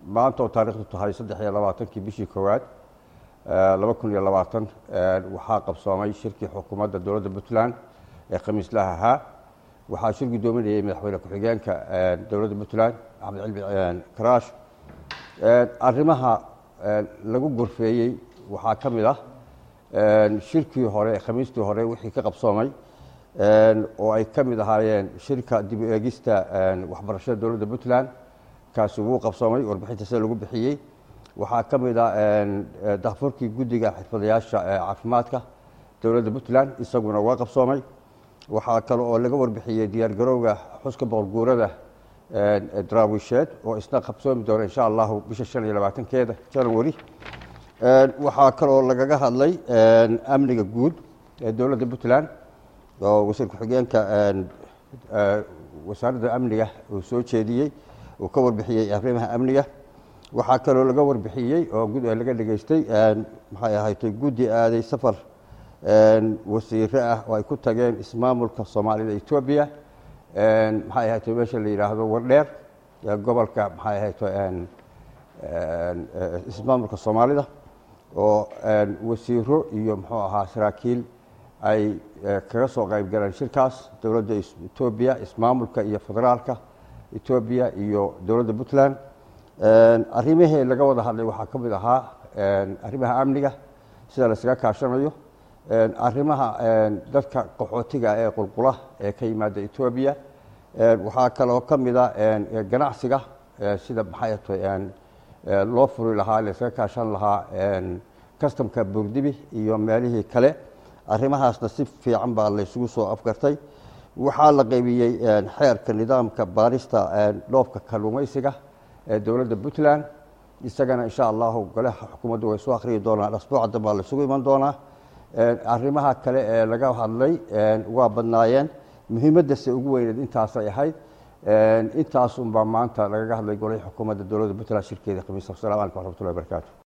maanta oo taarikhdu tahay saddex iyo labaatankii bishii koowaad laba kun iyo labaatan waxaa qabsoomay shirkii xukuumadda dowladda puntland ee khamiislaha ahaa waxaa shir guddoominayay madaxweyne ku-xigeenka dowladda puntland axmed cilmi karaash arrimaha lagu gorfeeyey waxaa ka mid ah shirkii hore khamiistii hore wixii ka qabsoomay oo ay ka mid ahaayeen shirka dib u eegista waxbarashada dowladda puntland kaasi wuu qabsoomay warbixinta sida lagu bixiyey waxaa ka mid ah daafurkii guddiga xirfadayaasha caafimaadka dowladda puntland isaguna waa qabsoomay waxaa kale oo laga warbixiyey diyaargarowga xuska boqorguurada daraawisheed oo isna qabsoomi doona insha allahu bisha shan iyo labaatankeeda janawari waxaa kaloo lagaga hadlay amniga guud ee dowladda puntland oo wasiir ku-xigeenka wasaaradda amniga uu soo jeediyey uu ka warbixiyey arrimaha amniga waxaa kaloo laga warbixiyey oo laga dhegeystay maxay ahaydtay guddi aaday safar wasiire ah oo ay ku tageen ismaamulka soomaalida etoobiya maxay ahaydtay meesha la yidhaahdo wardheer gobolka maxay ahaydtay ismaamulka soomaalida oo wasiiro iyo muxuu ahaa saraakiil ay kaga soo qayb galeen shirkaas dowladda etoobiya ismaamulka iyo federaalka etoobiya iyo dowladda puntland arrimihii laga wada hadlay waxaa ka mid ahaa arrimaha amniga sida laysaga kaashanayo arrimaha dadka qaxootiga ee qulqula ee ka yimaada etoobiya waxaa kaloo ka mid a ganacsiga sida maxay atay loo furi lahaa laysaga kaashan lahaa customka boogdibi iyo meelihii kale arrimahaasna si fiican baa laysugu soo afgartay waxaa la qaybiyey xeerka nidaamka baarista dhoofka kalluumaysiga ee dowladda puntland isagana insha allahu golaha xukuumaddu way soo akhriyi doonaan asbuuca dambaa laysugu iman doonaa arrimaha kale ee laga hadlay waa badnaayeen muhiimaddase ugu weyneed intaasay ahayd intaasunbaa maanta lagaga hadlay golihii xukuumadda dowladda puntland shirkeeda khamiis asalamu alaikum waxraxmatullahi barakaatu